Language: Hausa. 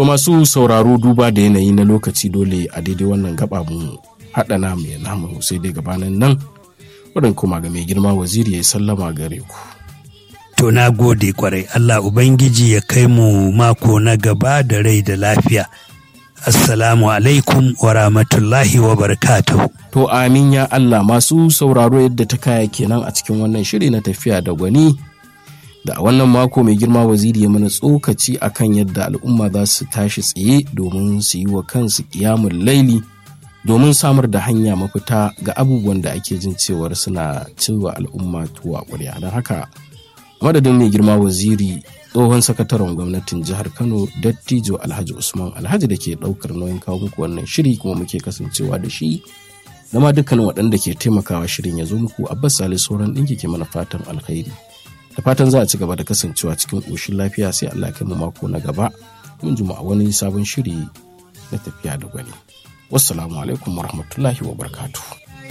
To masu sauraro duba da yanayi na lokaci dole a daidai wannan gaba mu haɗa namu ya namu sai dai gabanin nan wadda kuma ga mai girma waziri ya sallama gare ku. To na gode kwarai Allah Ubangiji ya kai mu mako na gaba da rai da lafiya. Assalamu alaikum wa rahmatullahi wa barakatuhu. To amin ya Allah masu sauraro yadda ta kaya kenan a cikin wannan shiri na tafiya da gwani. Da a wannan mako mai girma waziri ya mana tsokaci akan yadda al'umma za su tashi tsaye domin su yi wa kansu kiyamun laili domin samar da hanya mafita ga abubuwan da ake jin cewar suna cewa al'umma tuwa ƙwarya. Don haka madadin mai girma waziri tsohon sakataren gwamnatin jihar kano dattijo alhaji usman alhaji da ke daukar nauyin kawo muku wannan shiri kuma muke kasancewa da shi da ma dukkanin waɗanda ke taimakawa shirin ya zo muku abbas sale sauran ɗinki ke mana fatan alkhairi da fatan za a ci gaba da kasancewa cikin ƙoshin lafiya sai allah kai mu mako na gaba mun juma a wani sabon shiri na tafiya da gwani wassalamu alaikum warahmatullahi wabarakatuh